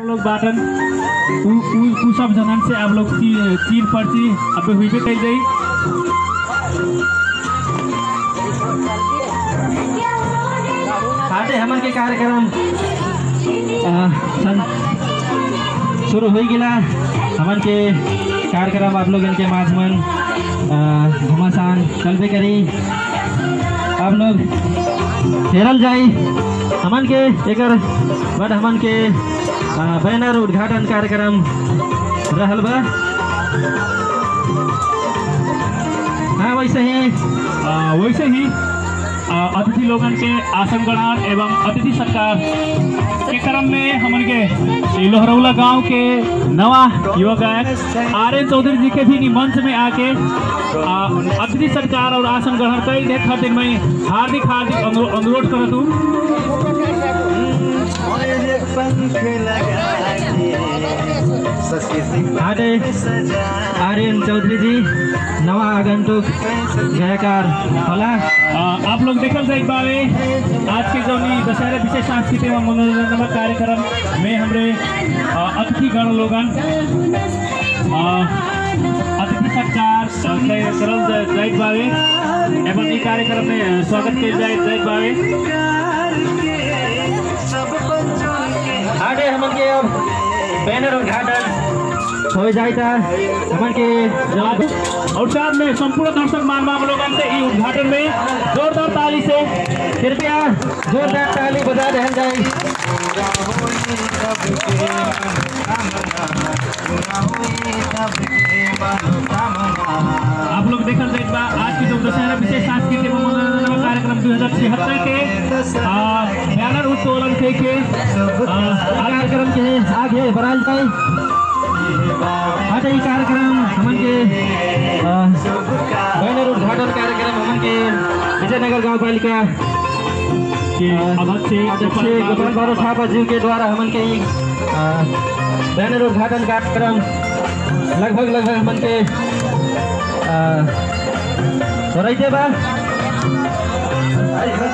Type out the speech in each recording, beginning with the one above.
लोग बाटन उ उ उ सब जनन से आप लोग ची, चीर पर्ची अब हुई पे कही जाई आटे हमन के कार्यक्रम आ, सन शुरू हो गिला हमन के कार्यक्रम आप लोगन के माध्यमन आ, घमासान चलबे करी आप लोग हेरल जाई हमन के एकर बाद हमन के आ, बैनर उद्घाटन कार्यक्रम रहल बा हाँ वैसे ही आ, वैसे ही आ, अतिथि लोगन के आसन ग्रहण एवं अतिथि सत्कार के क्रम में हमन के ई लोहरौला गांव के नवा युवा गायक आर एन चौधरी जी के भी नी मंच में आके आ, अतिथि सत्कार और आसन ग्रहण कई दे खातिर मैं हार्दिक हार्दिक अनुरो- अनुरोध करत हूँ आटे आर्यन चौधरी जी नवा आगंतुक गायकार होला आ, आप लोग देखल जाए बावे आज के जो नी दशहरा विशेष सांस्कृतिक एवं मनोरंजन कार्यक्रम में हमरे आ, अतिथि गण लोगन आ, अतिथि सत्कार आ, कई- करल जा- जाइत बावे एवं ई कार्यक्रम में स्वागत किया जाए जाइत बावे आटे हमन के अब बैनर उद्घाटन हो जाता हमन के जब और साथ में संपूर्ण दर्शक मान लोगन से ई उद्घाटन में जोरदार ताली से कृपया जोरदार ताली बजा रहल जाए आप लोग देखल जाए बा आज की जो दशहरा विशेष सांस्कृतिक एवं मनोरंजन कार्यक्रम दू हजार छिहत्तर के आ, बैनर उत्तोलन थे के आ, कार्यक्रम के आगे बढ़ाल जाए आटे ई कार्यक्रम हमन के आ, बैनर उद्घाटन कार्यक्रम हमन के विजयनगर गांव पालिका के अध्यक्ष अध्यक्ष गोपाल बारो थापा जी के द्वारा हमन के ई आ, बैनर उद्घाटन कार्यक्रम लगभग लगभग हमन के आ, हो रही थे बा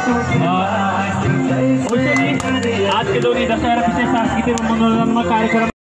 आ, वैसे भी आज के दौर दशहरा विशेष सांस्कृतिक एवं मनोरंजन कार्यक्रम